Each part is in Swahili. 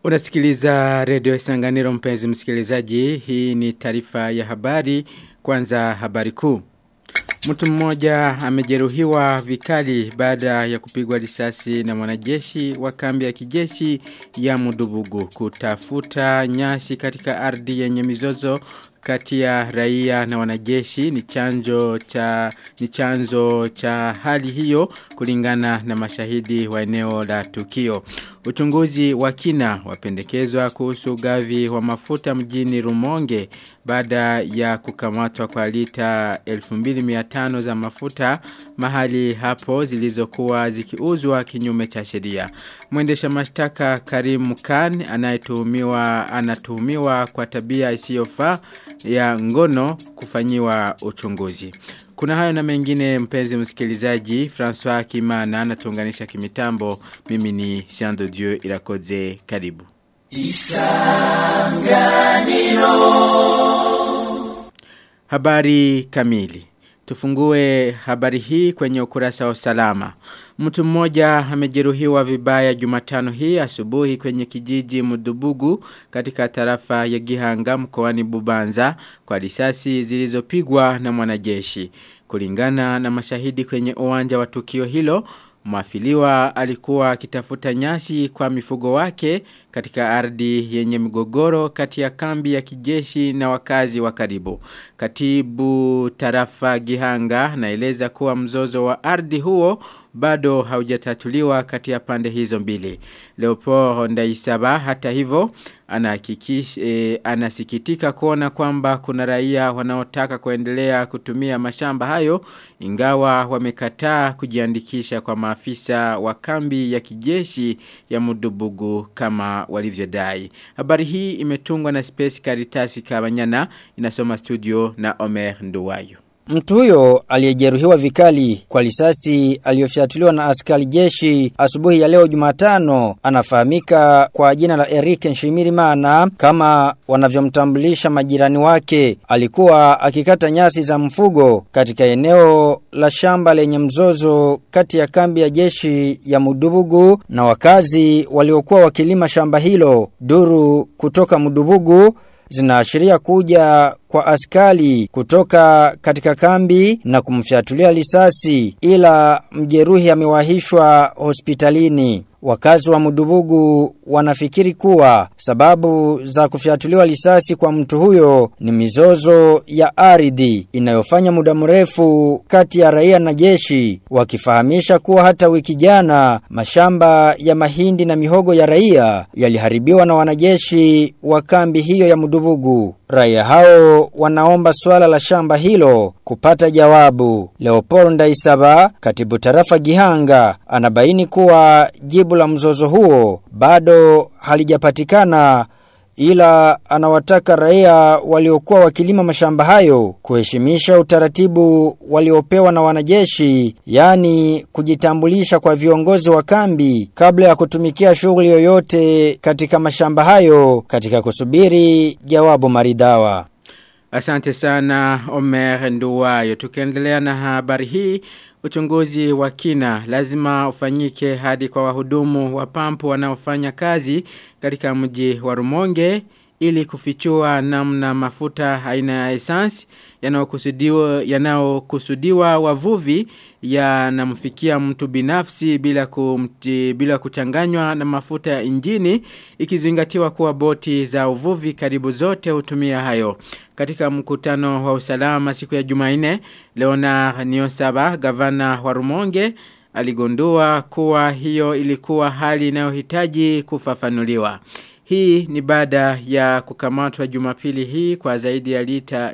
Unasikiliza redio Isanganiro mpenzi msikilizaji. Hii ni taarifa ya habari. Kwanza habari kuu. Mtu mmoja amejeruhiwa vikali baada ya kupigwa risasi na mwanajeshi wa kambi ya kijeshi ya Mudubugu kutafuta nyasi katika ardhi yenye mizozo kati ya raia na wanajeshi ni chanjo cha ni chanzo cha hali hiyo kulingana na mashahidi wa eneo la tukio. Uchunguzi wa kina wapendekezwa kuhusu gavi wa mafuta mjini Rumonge baada ya kukamatwa kwa lita 2500 za mafuta mahali hapo zilizokuwa zikiuzwa kinyume cha sheria. Mwendesha mashtaka Karim Khan anayetuhumiwa anatuhumiwa kwa tabia isiyofaa ya ngono kufanyiwa uchunguzi. Kuna hayo na mengine mpenzi msikilizaji, François Kimana anatuunganisha kimitambo. Mimi ni Jean de Dieu Irakoze karibu. Isanganiro. Habari kamili. Tufungue habari hii kwenye ukurasa wa usalama. Mtu mmoja amejeruhiwa vibaya Jumatano hii asubuhi kwenye kijiji Mudubugu katika tarafa ya Gihanga mkoani Bubanza kwa risasi zilizopigwa na mwanajeshi. Kulingana na mashahidi kwenye uwanja wa tukio hilo, Mwafiliwa alikuwa akitafuta nyasi kwa mifugo wake katika ardhi yenye migogoro kati ya kambi ya kijeshi na wakazi wa karibu. Katibu tarafa Gihanga naeleza kuwa mzozo wa ardhi huo bado haujatatuliwa kati ya pande hizo mbili. Leopold Ndaisaba hata hivyo anahakikisha e, anasikitika kuona kwamba kuna raia wanaotaka kuendelea kutumia mashamba hayo ingawa wamekataa kujiandikisha kwa maafisa wa kambi ya kijeshi ya Mudubugu kama walivyodai. Habari hii imetungwa na Space Caritas Kabanyana inasoma studio na Omer Nduwayo. Mtu huyo aliyejeruhiwa vikali kwa risasi aliyofyatuliwa na askari jeshi asubuhi ya leo Jumatano anafahamika kwa jina la Eric Nshimirimana kama wanavyomtambulisha majirani wake. Alikuwa akikata nyasi za mfugo katika eneo la shamba lenye mzozo kati ya kambi ya jeshi ya Mudubugu na wakazi waliokuwa wakilima shamba hilo. Duru kutoka Mudubugu zinaashiria kuja kwa askari kutoka katika kambi na kumfyatulia risasi ila mjeruhi amewahishwa hospitalini. Wakazi wa Mudubugu wanafikiri kuwa sababu za kufyatuliwa risasi kwa mtu huyo ni mizozo ya ardhi inayofanya muda mrefu kati ya raia na jeshi wakifahamisha kuwa hata wiki jana mashamba ya mahindi na mihogo ya raia yaliharibiwa na wanajeshi wa kambi hiyo ya Mudubugu. Raia hao wanaomba swala la shamba hilo kupata jawabu. Leopold Ndaisaba, katibu tarafa Gihanga, anabaini kuwa jibu la mzozo huo bado halijapatikana ila anawataka raia waliokuwa wakilima mashamba hayo kuheshimisha utaratibu waliopewa na wanajeshi yani kujitambulisha kwa viongozi wa kambi kabla ya kutumikia shughuli yoyote katika mashamba hayo katika kusubiri jawabu maridawa. Asante sana Omer Nduwayo. Tukiendelea na habari hii, uchunguzi wa kina lazima ufanyike hadi kwa wahudumu wa pampu wanaofanya kazi katika mji wa Rumonge ili kufichua namna mafuta aina ya essence yanayokusudiwa yanayokusudiwa wavuvi yanamfikia mtu binafsi bila kumti, bila kuchanganywa na mafuta ya injini ikizingatiwa kuwa boti za uvuvi karibu zote hutumia hayo katika mkutano wa usalama siku ya Jumanne Leonard Niosaba gavana wa Rumonge aligundua kuwa hiyo ilikuwa hali inayohitaji kufafanuliwa hii ni baada ya kukamatwa jumapili hii kwa zaidi ya lita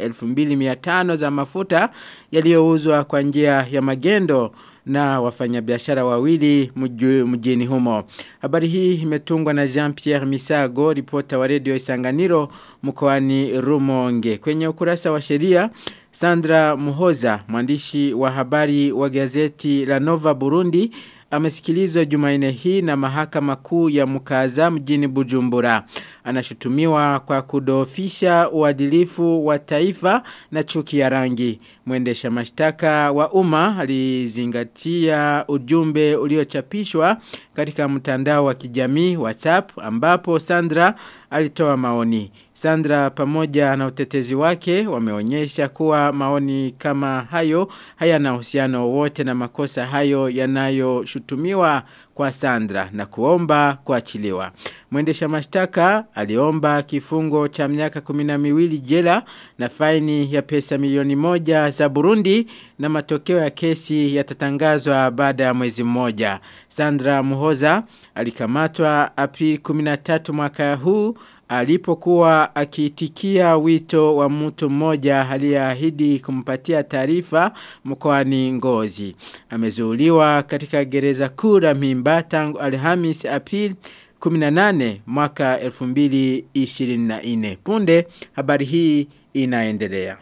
2500 za mafuta yaliyouzwa kwa njia ya magendo na wafanyabiashara wawili mjini humo. Habari hii imetungwa na Jean-Pierre Misago, ripota wa redio Isanganiro mkoani Rumonge. Kwenye ukurasa wa sheria, Sandra Muhoza, mwandishi wa habari wa gazeti la Nova Burundi, amesikilizwa Jumanne hii na mahakama kuu ya Mukaza mjini Bujumbura. Anashutumiwa kwa kudofisha uadilifu wa taifa na chuki ya rangi. Mwendesha mashtaka wa umma alizingatia ujumbe uliochapishwa katika mtandao wa kijamii WhatsApp ambapo Sandra alitoa maoni. Sandra pamoja na utetezi wake wameonyesha kuwa maoni kama hayo hayana uhusiano wote na makosa hayo yanayoshutumiwa kwa Sandra na kuomba kuachiliwa. Mwendesha mashtaka aliomba kifungo cha miaka 12 jela na faini ya pesa milioni moja za Burundi na matokeo ya kesi yatatangazwa baada ya mwezi mmoja. Sandra Muhoza alikamatwa Aprili 13 mwaka huu alipokuwa akiitikia wito wa mtu mmoja aliyeahidi kumpatia taarifa mkoani Ngozi. Amezuuliwa katika gereza kuu la Mimba tangu Alhamis April 18 mwaka 2024. Punde habari hii inaendelea.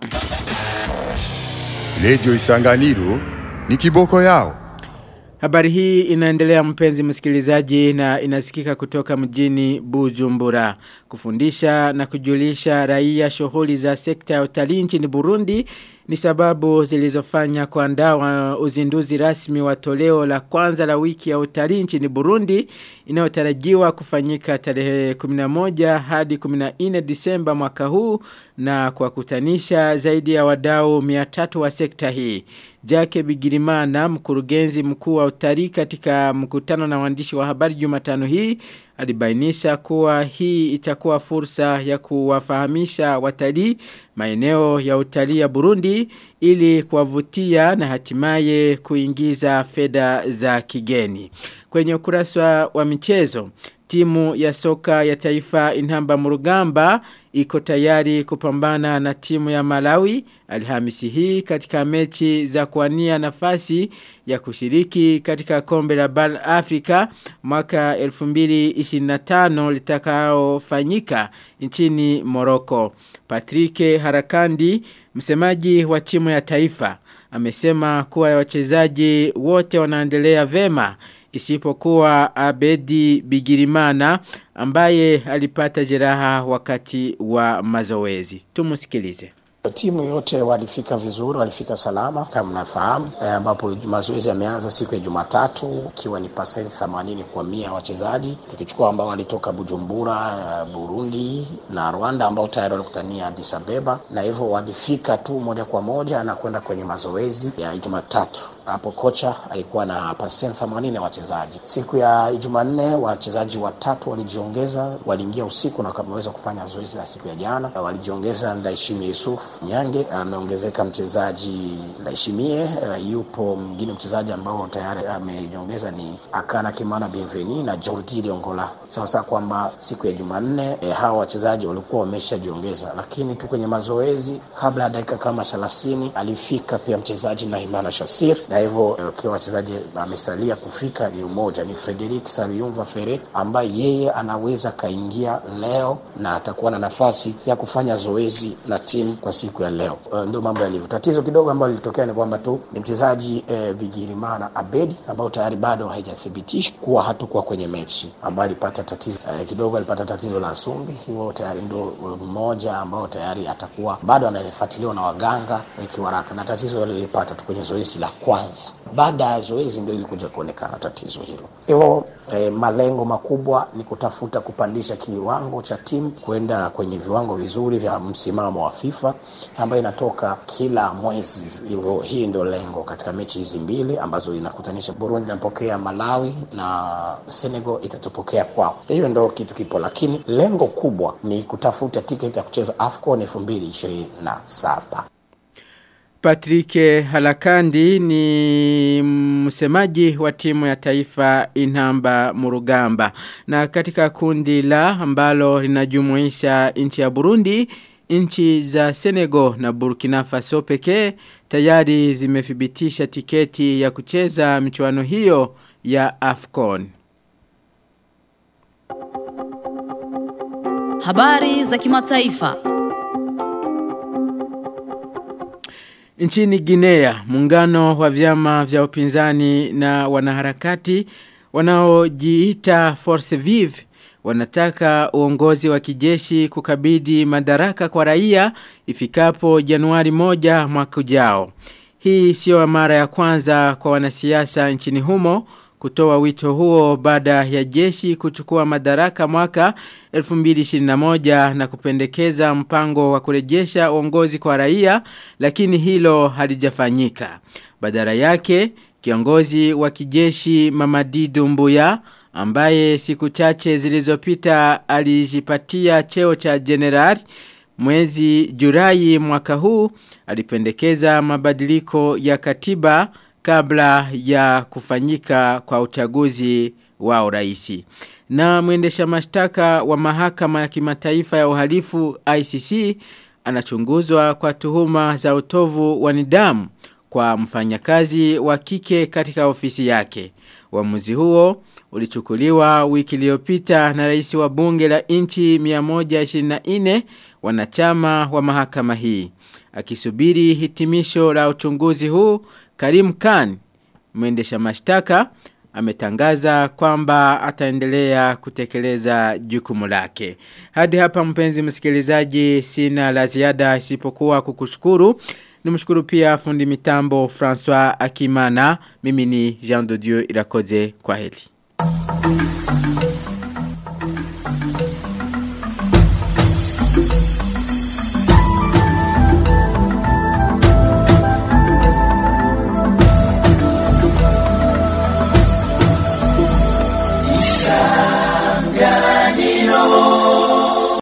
Lejo Isanganiro ni kiboko yao. Habari hii inaendelea mpenzi msikilizaji na inasikika kutoka mjini Bujumbura. Kufundisha na kujulisha raia shughuli za sekta ya utalii nchini Burundi ni sababu zilizofanya kuandaa uzinduzi rasmi wa toleo la kwanza la wiki ya utalii nchini Burundi inayotarajiwa kufanyika tarehe 11 hadi 14 Disemba mwaka huu na kwa kutanisha zaidi ya wadau 300 wa sekta hii. Jake Bigirimana mkurugenzi mkuu wa utalii katika mkutano na waandishi wa habari Jumatano hii alibainisha kuwa hii itakuwa fursa ya kuwafahamisha watalii maeneo ya utalii ya Burundi ili kuwavutia na hatimaye kuingiza fedha za kigeni. Kwenye ukurasa wa michezo, timu ya soka ya taifa Inhamba Murugamba iko tayari kupambana na timu ya Malawi Alhamisi hii katika mechi za kuania nafasi ya kushiriki katika kombe la Bal Afrika mwaka 2025 litakaofanyika nchini Morocco. Patrick Harakandi, msemaji wa timu ya taifa, amesema kuwa wachezaji wote wanaendelea vema isipokuwa Abedi Bigirimana ambaye alipata jeraha wakati wa mazoezi. Tumusikilize. Timu yote walifika vizuri, walifika salama kama mnafahamu, e, ambapo mazoezi yameanza siku ya Jumatatu ikiwa ni pasenti 80 kwa mia wachezaji, tukichukua ambao walitoka Bujumbura, Burundi na Rwanda ambao tayari walikutania Addis Abeba, na hivyo walifika tu moja kwa moja na kwenda kwenye mazoezi ya Jumatatu. Hapo kocha alikuwa na pasenti 80 ya wachezaji. Siku ya Jumanne wachezaji watatu walijiongeza, waliingia usiku na wameweza kufanya zoezi la siku ya jana. Walijiongeza Ndaishimie Yusuf Nyange, ameongezeka mchezaji Ndaishimie. Uh, yupo mwingine mchezaji ambao tayari amejiongeza ni Akana Kimana Bienveni na Jordi Liongola. Sasa kwamba siku ya Jumanne eh, hawa wachezaji walikuwa wameshajiongeza, lakini tu kwenye mazoezi kabla ya dakika kama 30 alifika pia mchezaji Naimana Shasir na hivyo ukiwa wachezaji amesalia kufika ni umoja ni Frederic Saviumva Fere ambaye yeye anaweza kaingia leo na atakuwa na nafasi ya kufanya zoezi na timu kwa siku ya leo. Uh, ndio mambo yalivyo. Tatizo kidogo ambalo lilitokea ni kwamba tu ni mchezaji eh, Bigirimana Abedi ambao tayari bado haijathibitisha kuwa hatakuwa kwenye mechi, ambaye alipata tatizo eh, kidogo, alipata tatizo la sumbi, hiyo tayari ndio mmoja ambao tayari atakuwa bado anafuatiliwa na waganga ikiwaraka, na tatizo lilipata tu kwenye zoezi la kwanza kwanza. Baada ya zoezi ndio ilikuja kuonekana tatizo hilo. Hivyo eh, malengo makubwa ni kutafuta kupandisha kiwango cha timu kwenda kwenye viwango vizuri vya msimamo wa FIFA ambayo inatoka kila mwezi. Hivyo hii ndio lengo katika mechi hizi mbili ambazo inakutanisha Burundi inapokea Malawi na Senegal itatupokea kwao. Hiyo ndio kitu kipo, lakini lengo kubwa ni kutafuta tiketi ya kucheza AFCON 2027. Patrick Halakandi ni msemaji wa timu ya taifa Inhamba Murugamba. Na katika kundi la ambalo linajumuisha nchi ya Burundi, nchi za Senegal na Burkina Faso pekee tayari zimethibitisha tiketi ya kucheza michuano hiyo ya AFCON. Habari za kimataifa. Nchini Guinea, muungano wa vyama vya upinzani na wanaharakati wanaojiita Force Vive wanataka uongozi wa kijeshi kukabidi madaraka kwa raia ifikapo Januari moja mwaka ujao. Hii sio mara ya kwanza kwa wanasiasa nchini humo kutoa wito huo baada ya jeshi kuchukua madaraka mwaka 2021 na kupendekeza mpango wa kurejesha uongozi kwa raia lakini hilo halijafanyika. Badala yake kiongozi wa kijeshi Mamadi Dumbuya ambaye siku chache zilizopita alijipatia cheo cha generali mwezi Julai mwaka huu alipendekeza mabadiliko ya katiba kabla ya kufanyika kwa uchaguzi wa uraisi. Na mwendesha mashtaka wa mahakama ya kimataifa ya uhalifu ICC anachunguzwa kwa tuhuma za utovu wa nidhamu kwa mfanyakazi wa kike katika ofisi yake. Uamuzi huo ulichukuliwa wiki iliyopita na rais wa bunge la inchi 124 wanachama wa mahakama hii. Akisubiri hitimisho la uchunguzi huu, Karim Khan, mwendesha mashtaka, ametangaza kwamba ataendelea kutekeleza jukumu lake. Hadi hapa mpenzi msikilizaji sina la ziada isipokuwa kukushukuru. Nimshukuru pia fundi mitambo François Akimana. Mimi ni Jean de Dieu Irakoze kwa heli. Isanganiro